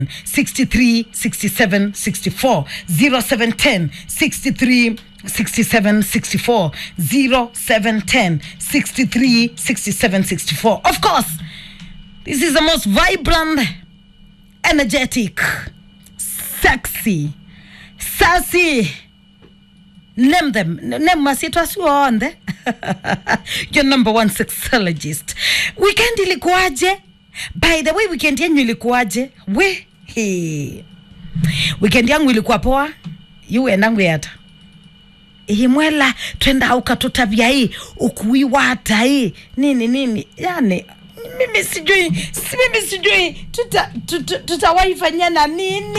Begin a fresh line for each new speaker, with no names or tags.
63 67 64 0710 63 67 64 0710 63 67 64 of course this is the most vibrant energetic sexy sassy name them name masitwasiwaonde your number one sexologist weekend ilikuwaje by the way weekend yenyu ilikuwaje we he. weekend yangu ilikuwa poa yuwenangu yata ihimwela twenda ukatutavya hii ukuiwata hii nini nini yani mimi sijui si mimi sijui tutawaifanyia tuta, tuta nini